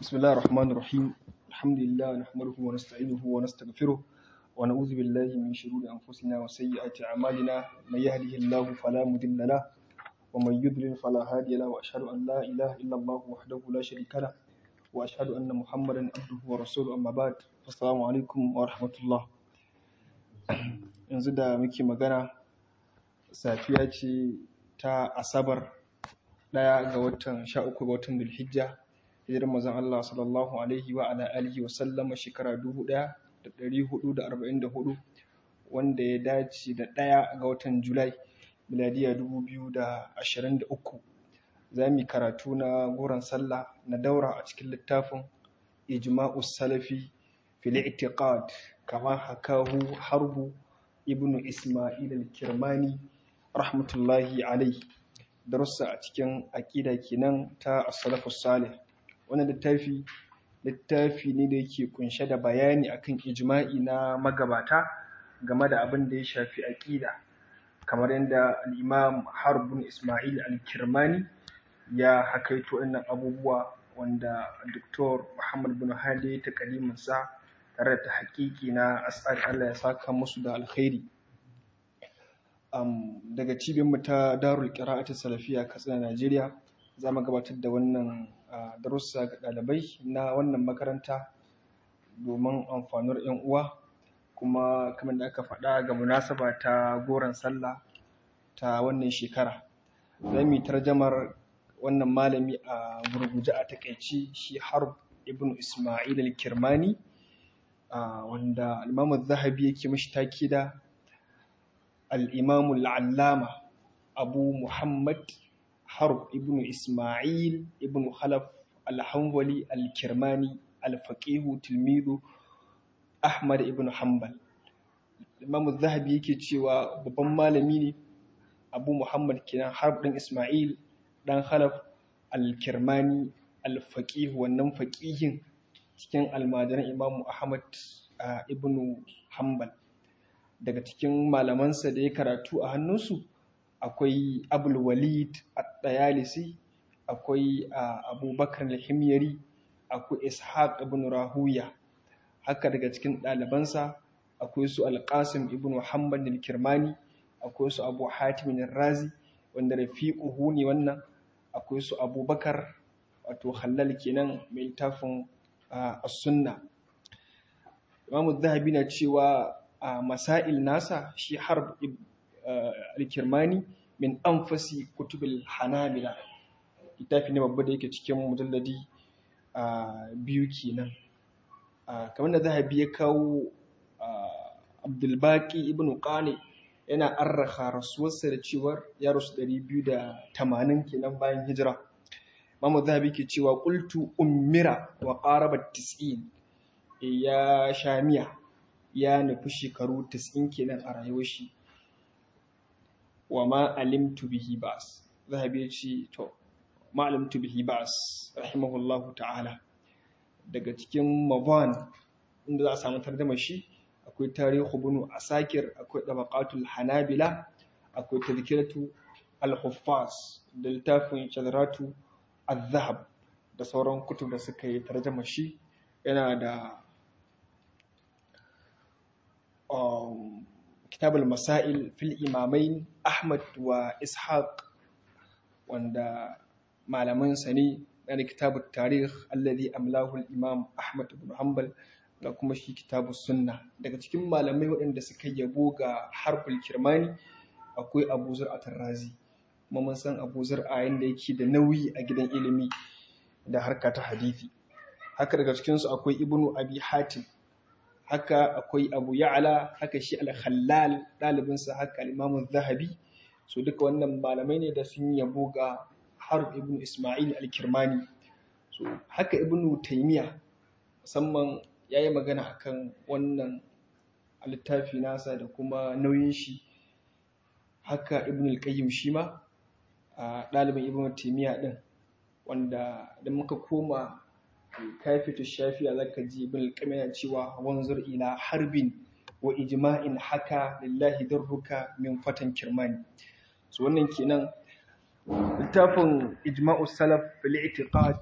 بسم الله الرحمن الرحيم الحمد لله نحمده ونستعينه ونستغفره ونعوذ بالله من شرور أنفسنا وسيئات أعمالنا من يهده الله فلا مضل له ومن يضلل فلا هادي له وأشهد أن لا إله إلا الله وحده لا شريك له وأشهد أن محمدا عبده ورسوله أما بعد السلام عليكم ورحمة الله yanzu da muke magana safiya ce ta asabar ɗaya ga watan sha uku ga watan dulhijja hijirar mazan Allah sallallahu alaihi wa ala alihi wa sallama shekara dubu ɗaya da ɗari hudu da arba'in da hudu wanda ya dace da ɗaya ga watan julai miladiya dubu biyu da ashirin da uku za mu yi karatu na goron sallah na daura a cikin littafin ijma'us salafi fil i'tiqad kama hakahu harbu ibnu isma'il al-kirmani rahmatullahi alaihi darussa a cikin aƙida kenan ta as-salafus salih wannan littafi littafi ne da yake kunshe da bayani akan ijma'i na magabata game da abin da ya shafi aƙida kamar yadda al-imam harbun isma'il al-kirmani ya hakaito wannan abubuwa wanda Dr. Muhammad bin Hadi ta kalimansa tare da haƙiƙi na asali Allah ya saka musu da alkhairi um, daga cibiyarmu ta darul qira'atu salafiya katsina Najeriya za mu gabatar da wannan uh, darussa ga ɗalibai na wannan makaranta domin amfanar 'yan uwa kuma kamar da aka faɗa ga munasaba ta goron sallah ta wannan shekara za mu yi tarjamar wannan malami a gurguje a takaici shi harb ibn ismail al-kirmani uh, wanda al zahabi yake mashi taki da al-imamu al-allama abu muhammad harb ibn ismail ibn khalaf al-hanbali al-kirmani al-faqihu tilmidu ahmad ibn hanbal imamu zahabi yake cewa babban malami ne abu muhammad kenan harb ɗin ismail ɗan khalaf al-kirmani al-faqih wannan faqihin cikin almajiran imamu ahmad ibn hanbal daga cikin malamansa da ya karatu a hannunsu akwai abul walid at-tayalisi akwai abubakar al-himyari akwai ishaq ibn rahuya haka daga cikin ɗalibansa akwai su al-qasim ibn muhammad al-kirmani akwai su abu hatim razi wanda rafiquhu ne wannan akwai su abubakar wato halal kenan mai littafin as-sunna imamu zahabi na cewa a masail nasa shi harb al-kirmani min anfasi kutubil hanabila littafi ne babba da yake cikin mujalladi biyu kenan kamar da zahabi ya kawo abdulbaki ibn qani yana arraha rasuwarsa da cewar ya rasu 280 kenan bayan hijira Mamu Zahabi ke cewa qultu ummira wa qaraba 90 ya shamiya ya nufi shekaru 90 kenan a rayuwar shi wa ma alimtu bihi bas Zahabi ya ce to ma alimtu bihi bas rahimahullahu ta'ala daga cikin mavan inda za a samu tarjama shi akwai tarihu bunu asakir akwai dabaqatul hanabila akwai tadhkiratu al-huffaz da littafin shadaratu az-zahab da sauran kutub da suka yi tarjama shi yana da um, kitab al-masail fil imamain ahmad wa ishaq wanda malaman sa ne na kitab at-tarikh alladhi amlahu al-imam ahmad ibn hanbal ga kuma shi kitabu sunna daga cikin malamai waɗanda suka yabo ga harful kirmani akwai abu zur'atar razi kuma mun san abu zur'a yanda yake da nauyi a gidan ilimi da harka ta hadithi haka daga cikinsu akwai ibnu abi hatim haka akwai abu ya'ala haka shi al-khallal ɗalibinsa haka al-imamu zahabi so duka wannan malamai ne da sun yabo ga harf ibnu isma'il al-kirmani so haka ibnu taymiya musamman ya yi magana akan wannan littafi nasa da kuma nauyin shi haka ibn al-qayyim shi ma a ɗalibin ibn taymiya din wanda da muka koma kafatu shafiya zaka ji ibn al-qayyim yana cewa wanzur ila harbin wa ijma'in haka lillahi darruka min fatan kirmani so wannan kenan littafin ijma'u salaf fil i'tiqad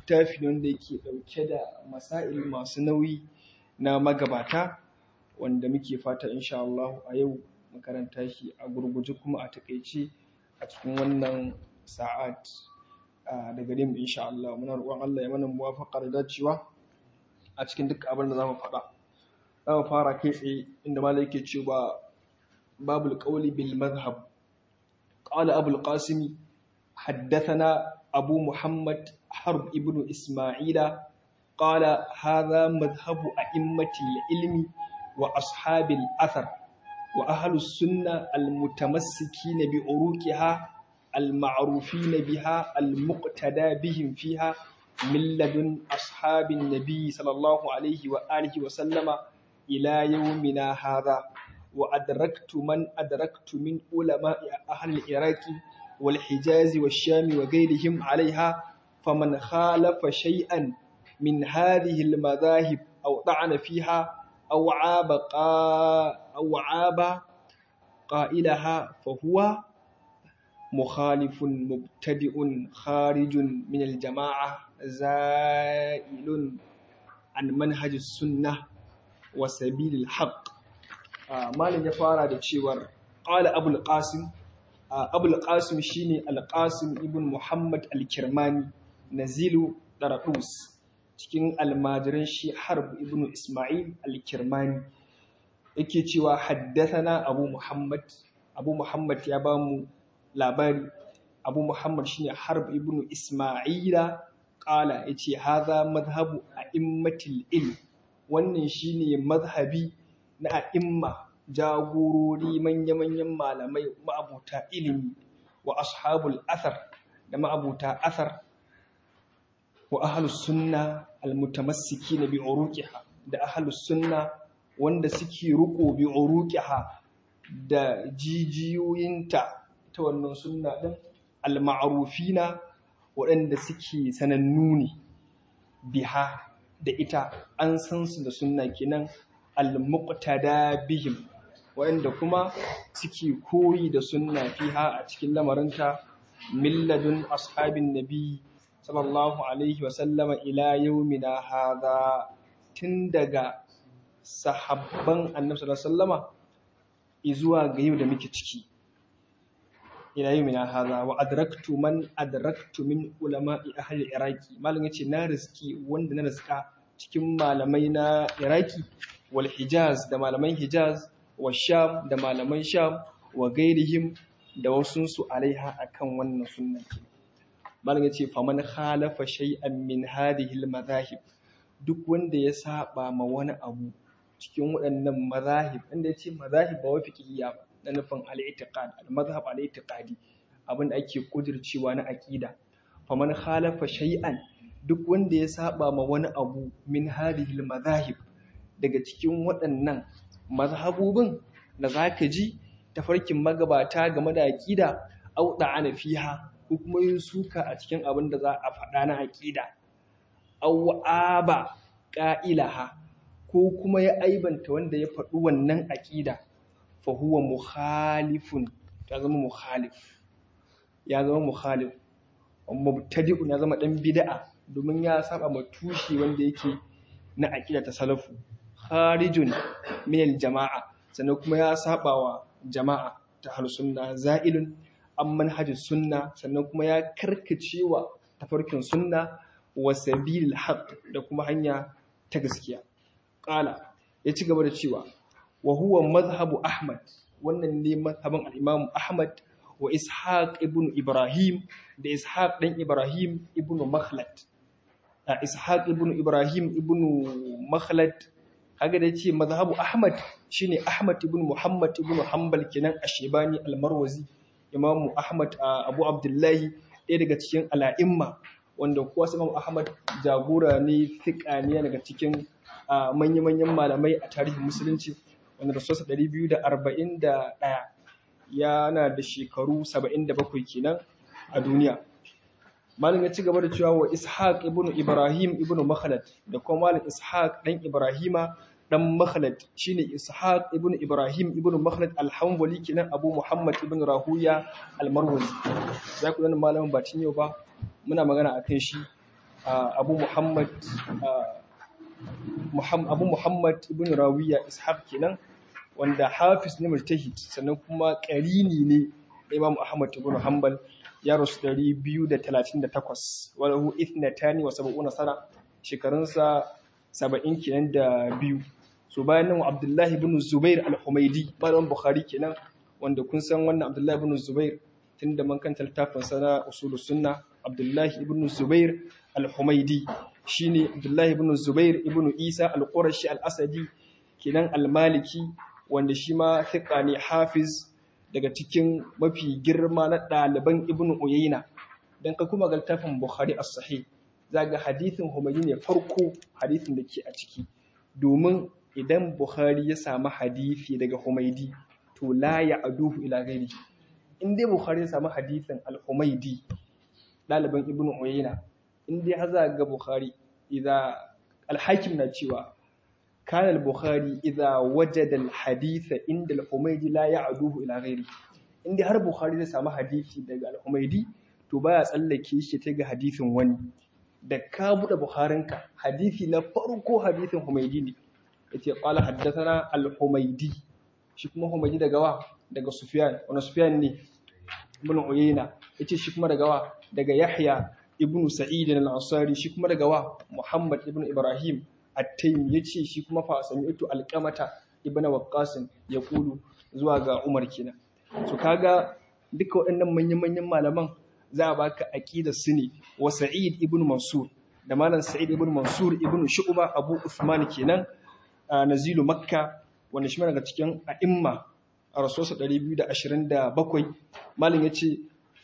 littafi wanda yake ɗauke da masail masu nauyi na magabata wanda muke fata insha Allah a yau makaranta shi a gurguje kuma a takaice a cikin wannan sa'at da gare mu insha Allah muna roƙon Allah ya mana muwafaqa da dacewa a cikin duk abin da zamu faɗa zamu fara kai tsaye inda malai yake cewa babul qawli bil madhhab qala abul qasim haddathana abu muhammad harb ibn isma'ila qala hadha madhhabu a'immati al-ilmi wa ashabi al-athar wa ahli as-sunnah al-mutamassikina bi uruqiha المعروفين بها المقتدى بهم فيها من لدن أصحاب النبي صلى الله عليه وآله وسلم إلى يومنا هذا وأدركت من أدركت من علماء أهل العراق والحجاز والشام وغيرهم عليها فمن خالف شيئا من هذه المذاهب أو طعن فيها أو عاب قا أو عاب قائلها فهو مخالف مبتدئ خارج من الجماعة زائل عن منهج السنة وسبيل الحق مالن ya fara da cewar qala abul qasim abul qasim shine al qasim ibn muhammad al kirmani nazilu daraqus cikin almajiran shi harb ibn isma'il al kirmani yake cewa haddathana abu muhammad abu muhammad ya bamu labari abu muhammad shine harb ibn isma'ila qala yace hadha madhhabu a'immatil ilm wannan shine mazhabi na a'imma jagorori manya-manyan malamai ma'abuta ilimi wa ashabul athar da ma'abuta athar wa ahlus sunna almutamassikina bi uruqiha da ahlus sunna wanda suke ruko bi uruqiha da jijiyoyinta ta wannan sunna ɗin al-ma'rufina waɗanda suke sanannu ne biha da ita an san su da sunna kenan al-muqtada bihim waɗanda kuma suke koyi da sunna fiha a cikin lamarinta milladun ashabin nabi sallallahu alaihi wa sallama ila yaumina hadha tun daga sahabban annabi sallallahu alaihi wasallama izuwa ga yau da muke ciki ila yi mina haza wa adraktu man adraktu min ulama'i ahli iraki malam yace na riski wanda na riska cikin malamai na iraki wal hijaz da malaman hijaz wa sham da malaman sham wa gairihim da wasu su alaiha akan wannan sunna malam yace faman khalafa shay'an min hadhihi al madahib duk wanda ya saba ma wani abu cikin waɗannan mazahib inda yace mazahib ba wa fiqhiyya ba na nufin al'itiqad al-mazhab al'itiqadi abin da ake kudircewa na aqida faman khalafa shay'an duk wanda ya saba ma wani abu min hadhihi al-madhahib daga cikin waɗannan mazhabubin da zaka ji tafarkin magabata game da aqida au da'ana fiha ko kuma yin suka a cikin abin da za a faɗa na aqida aw aba qa'ilaha ko kuma ya aibanta wanda ya faɗi wannan aqida fahuwa mukhalifun ya zama mukhalif ya zama mukhalif mubtadi'un ya zama dan bid'a domin ya saba ma tushe wanda yake na aqida ta salafu kharijun min jama'a sannan kuma ya saba wa jama'a ta hal sunna za'ilun an manhajus sunna sannan kuma ya karkacewa tafarkin sunna wa sabilil haqq da kuma hanya ta gaskiya qala ya ci gaba da cewa wa huwa mazhabu Ahmad wannan ne mazhabin al-Imam Ahmad wa Ishaq ibn Ibrahim da Ishaq dan Ibrahim ibn Makhlad da Ishaq ibn Ibrahim ibn Makhlad kaga da yace mazhabu Ahmad shine Ahmad ibn Muhammad ibn Hanbal kenan Ashebani al-Marwazi Imam Ahmad Abu Abdullahi ɗaya daga cikin al'imma wanda kuwa Imam Ahmad jagora ne fiqa ne daga cikin manya-manyan malamai a tarihin musulunci wanda rasuwarsa 241 yana da shekaru 77 kenan a duniya malin ya ci gaba da cewa wa ishaq ibn ibrahim ibn makhlad da kuma malin ishaq dan ibrahima dan makhlad shine ishaq ibn ibrahim ibn makhlad al-hanbali kenan abu muhammad ibn rahuya al-marwazi za ku ganin malamin ba yau ba muna magana akan shi abu muhammad abu muhammad ibn rawiya ishaq kenan wanda hafiz ne mujtahid sannan kuma qarini ne imam ahmad ibn hanbal ya rasu 238 walahu ithnatani wa sab'una sana shekarunsa 70 kenan da biyu so bayan nan abdullahi ibn zubair al-humaidi malamin bukhari kenan wanda kun san wannan abdullahi ibn zubair tunda man kanta littafin sana usulus sunna abdullahi ibn zubair al-humaidi shine abdullahi ibn zubair ibn isa al-qurashi al-asadi kenan al-maliki wanda shi ma thiqa ne hafiz daga cikin mafi girma na ɗaliban ibn uyayna dan ka kuma ga littafin bukhari as-sahih zaga hadithin humaidi ne farko hadithin da ke a ciki domin idan bukhari ya samu hadithi daga humaidi to la ya aduhu ila gairi in dai bukhari ya samu hadithin al-humaidi ɗaliban ibn uyayna in dai haza ga bukhari idza al-hakim na cewa kana al-bukhari idza wajada al-haditha inda al-humaidi la ya'duhu ila ghairi in dai har bukhari zai samu hadisi daga al-humaidi to baya tsallake shi ta ga hadisin wani da ka bude bukharinka hadisi na farko hadisin humaidi ne yace qala haddathana al-humaidi shi kuma humaidi daga wa daga sufyan wani sufyan ne ibn uyayna yace shi kuma daga wa daga yahya ibn sa'id al-ansari shi kuma daga wa muhammad ibn ibrahim at-taymi yace shi kuma fa sami'tu al-qamata ibn waqqas yaqulu zuwa ga umar kenan so kaga duka waɗannan manyan manyan malaman za a baka aqidar su ne wa sa'id ibn mansur da malam sa'id ibn mansur ibn shu'ba abu usman kenan nazilu makka wanda shi daga cikin a'imma a rasuwarsa 227 malin ya ce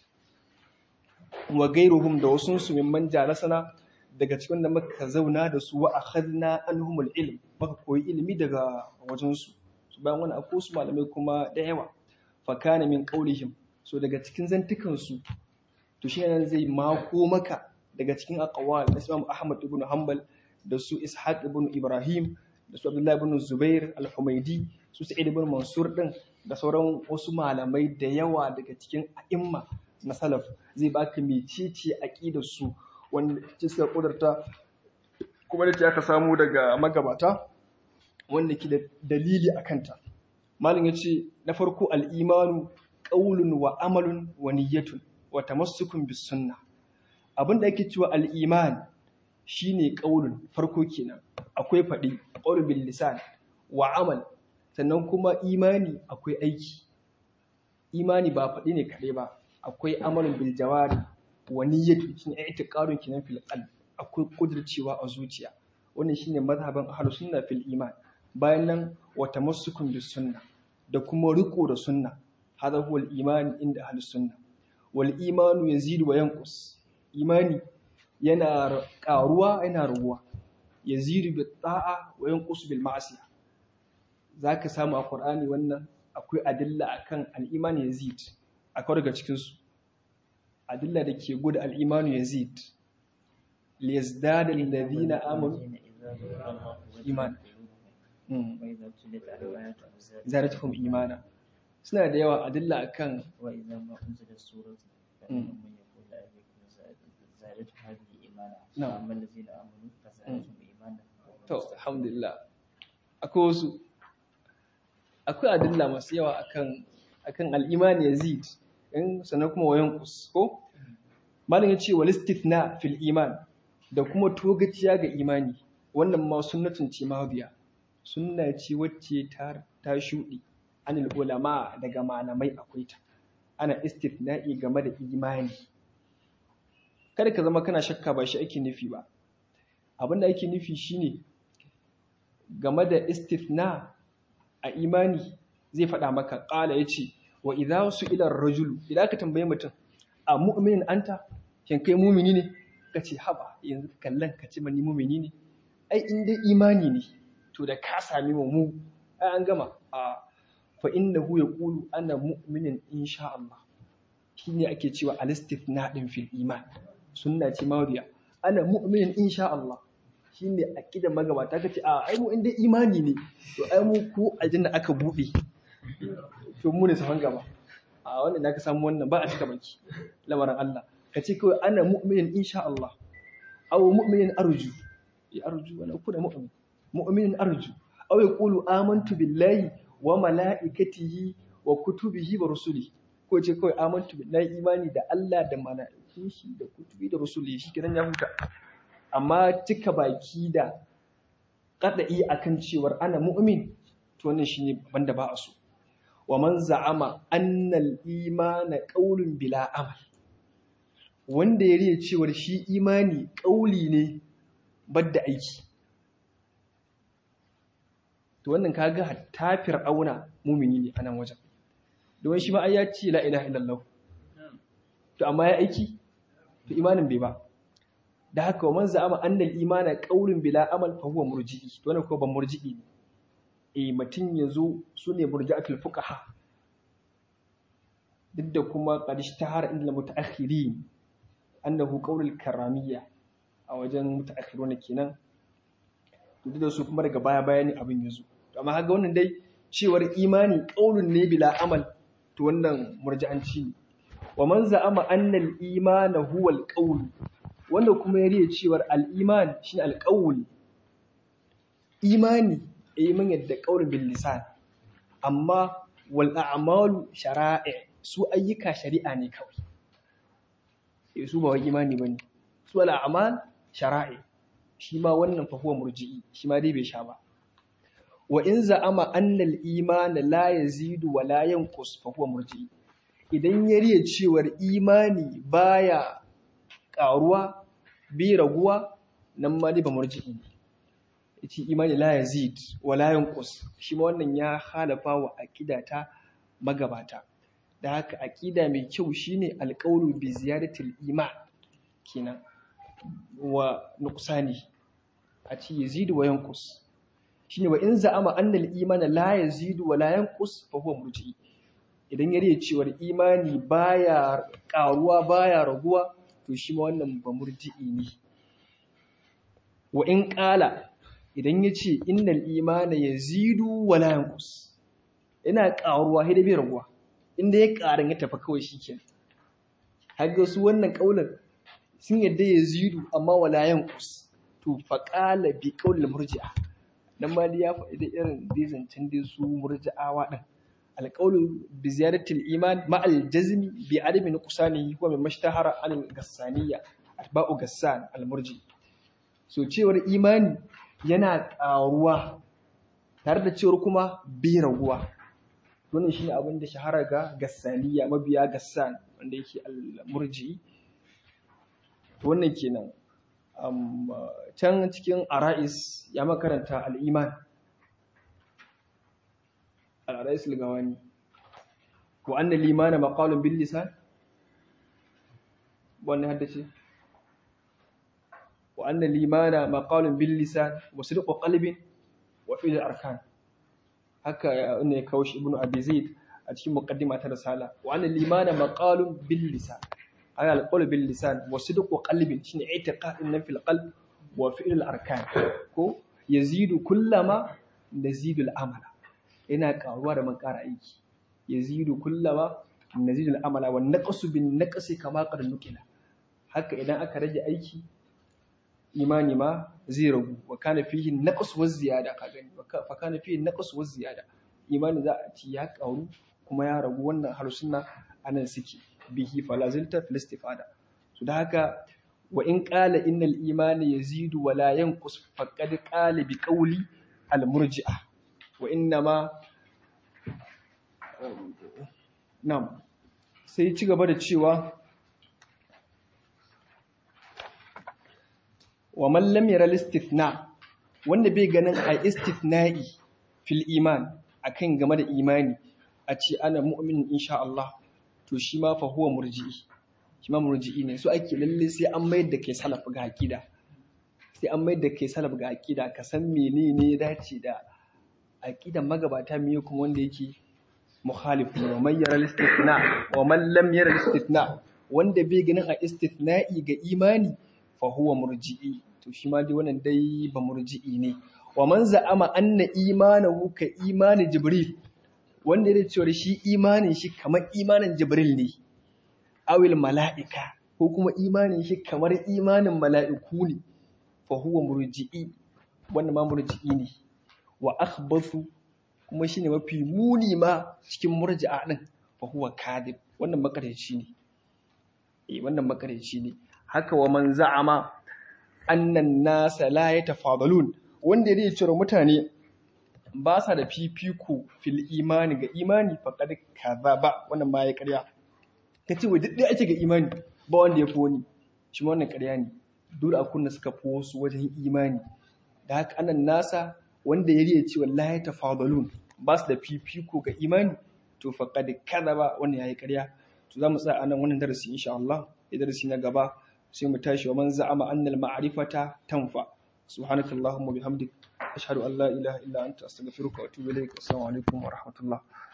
wa gairuhum da wasu su mimman jalasana daga cikin da muka zauna da su wa akhadna anhumul ilm muka koyi ilimi daga wajensu su bayan wani akwai su malamai kuma da yawa fa kana min qaulihim so daga cikin zantukan su to shi nan zai mako maka daga cikin aqwal na Imam Ahmad ibn Hanbal da su Ishaq ibn Ibrahim da su Abdullah ibn Zubair al-Humaidi su Sa'id ibn Mansur din da sauran wasu malamai da yawa daga cikin a'imma na salaf zai baka mecece aqidar su wanda ce suka kudurta kuma da aka samu daga magabata wanda ke da dalili akan ta malam yace na farko al-imanu qaulun wa amalun wa niyyatun wa tamassukun bis sunnah abinda ake cewa al-iman shine qaulun farko kenan akwai faɗi qaulun bil lisan wa amal sannan kuma imani akwai aiki imani ba faɗi ne kaɗai ba akwai amalin bil jawari wa niyyatu shine i'tiqadun kinan fil qalb akwai kudircewa a zuciya wannan shine mazhaban ahlus sunna fil iman bayan nan wa tamassukun bis sunna da kuma riko da sunna hada huwa al iman inda ahlus sunna wal imanu yazidu wa yanqus imani yana karuwa yana raguwa yazidu bi ta'a wa yanqus bil ma'siyah zaka samu a Qur'ani wannan akwai adilla akan al-iman yazid akwai daga cikin su adilla da ke gudu al-iman yazid li yazdada alladhina amanu iman zaratuhum imana suna da yawa adilla akan wa idza ma unzila suratu زادت هذه إيمانا فأما الذين آمنوا فزادتهم إيمانا to alhamdulillah akwai wasu akwai adilla masu yawa akan akan al-iman yazid in sannan kuma wayan kus ko malam yace wal istithna fil iman da kuma togaciya ga imani wannan ma sunnatun ce mahdiya sunna ce wacce ta ta shudi anil ulama daga malamai akwai ta ana istithna'i game da imani kada ka zama kana shakka ba shi ake nufi ba abinda ake nufi shine game da istithna a imani zai faɗa maka ƙala ya ce wa idza su ila rajulu idan ka tambaye mutum a mu'minin anta shin kai mumini ne ka ce haba yanzu kallon ka ce mani mumini ne ai in dai imani ne to da ka sami mu mu ai an gama a fa innahu yaqulu ana mu'minin insha Allah shine ake cewa al-istithna din fil iman sunna ce mawriya ana mu'minin insha Allah shine aqidar magabata kace a ai mu inda imani ne to ai mu ko aljanna aka bude to mu ne safan gaba a wannan da ka samu wannan ba a cika baki lamarin Allah kace kawai ana mu'minin insha Allah aw mu'minin arju ya arju wala kuna mu'min mu'minin arju aw yaqulu amantu billahi wa malaikatihi wa kutubihi wa rusulihi ko ce kawai amantu billahi imani da Allah da malaikun shi da kutubi da rusuli shi kiran ya huta amma cika baki da kadai akan cewar ana mu'min to wannan shine banda ba a so wa man za'ama annal imana qaulun bila amal wanda ya riya cewar shi imani kauli ne badda aiki to wannan kaga hatta fir'auna mumini ne anan wajen don shi ma ai ya ce la ilaha illallah to amma ya aiki to imanin bai ba da haka wa man za'ama annal imana qaulun bila amal fa huwa murji'i to wannan ko ban murji'i ne eh mutun yazo sune murji'atul fuqaha duk da kuma qad ishtahara inda mutaakhirin annahu qaulul karamiyya a wajen mutaakhiruna kenan to duk da su kuma daga baya bayani abin yazo to amma kaga wannan dai cewar imani qaulun ne bila amal to wannan murji'anci ne wa man za'ama annal imana huwa al wanda kuma ya riya cewar al-iman shine al imani eh mun yadda qaulun bil lisan amma wal a'malu shara'i su ayyuka shari'a ne kawai eh su ba wai imani bane su al a'mal shara'i shi ma wannan fa huwa murji'i shi ma dai bai sha ba wa in za'ama annal iman la yazidu wa la yanqus fa huwa murji'i idan ya riya cewar imani baya karuwa bi raguwa nan ma dai ba murji'i ne yace imani la yazid wa la yanqus shi ma wannan ya halafa wa aqida ta magabata da haka aqida mai kyau shine alqawlu bi ziyadatil iman kenan wa nuqsani a ce yazidu wa yanqus shine wa in za'ama annal imana la yazidu wa la yanqus fa huwa murji'i idan ya riya cewar imani baya karuwa baya raguwa to shi ma wannan ba murji'i ne wa in qala idan ya ce innal imana yazidu wa la yanqus ina karuwa sai da bai raguwa inda ya karin ya tafi kawai shikenan har ga su wannan kaulan sun yadda yazidu amma wa la yanqus to fa qala bi qawl murji'a dan ma ya faɗi da irin dai zancen dai su murji'awa din alqawlu bi ziyadatil iman ma al jazmi bi adami nuqsani huwa min mashtahara an gassaniyya atba'u gassan al murji so cewar imani yana ƙaruwa tare da cewar kuma bi raguwa wannan shine abin da shahara ga gassaniya mabiya gassan wanda yake al murji to wannan kenan can cikin ara'is ya makaranta al'iman al'ara'is ligawani ko an da limana maƙalun bin lisan wannan haddace wa an da limana maƙalun bin lisan wasu da ƙwaƙalibin wa filin arkan haka ne kawo shi ibn abi a cikin muqaddima ta risala wa an da limana maƙalun bin lisan على القول باللسان وصدق قلب شنو اعتقاد ان في القلب وفعل الاركان ko yazidu kullama nazidu al'amala yana karuwa da man kara aiki yazidu kullama nazidu al'amala wa naqsu bin naqsi kama qad nukila haka idan aka rage aiki imani ma zai ragu wa kana fihi naqs wa ziyada ka gani fa kana fihi naqs wa ziyada imani za a ci ya karu kuma ya ragu wannan harsunna anan suke bihi falazilta fil istifada so da haka wa in qala innal imani yazidu wa la yanqus faqad qala bi qawli al murji'a wa inna ma nam sai ci gaba da cewa wa man lam yara istithna wanda bai ganin a istithna'i fil iman akan game da imani a ce ana mu'min insha Allah to shi ma fa huwa murji'i shi ma murji'i ne so ake lalle sai an mayar da kai salaf ga aqida sai an mayar da kai salaf ga aqida ka san menene ya dace da aqidan magabata miye kuma wanda yake mukhalif wa man yara istithna wa man lam yara istithna wanda bai ganin a istithna'i ga imani fa huwa murji'i to shi ma dai wannan dai ba murji'i ne wa man za'ama anna imanahu ka imani jibril wanda ya cewa shi imanin shi kamar imanin jibril ne awil mala'ika ko kuma imanin shi kamar imanin mala'iku ne fa huwa murji'i wannan ma murji'i ne wa akhbathu kuma shine mafi muni ma cikin murji'a din fa huwa kadib wannan makareci ne eh wannan makareci ne haka wa man za'ama annan nasa la yatafadalun wanda yake cewa mutane ba sa da fifiko fil imani ga imani faqad kadhaba wannan ma ya ƙarya kace wai duk dai ake ga imani ba wanda ya fi wani shi ma wannan ƙarya ne dole a kunna suka fi wasu wajen imani da haka anan nasa wanda ya riya cewa la yatafadalun ba su da fifiko ga imani to faqad kadhaba wannan yayi ƙarya to za mu tsaya anan wannan darasi insha Allah ya darasi na gaba sai mu tashi wa man za'ama annal ma'rifata tanfa subhanaka allahumma bihamdik ashhadu an la ilaha illa anta astaghfiruka wa atubu ilaik assalamu alaikum wa rahmatullah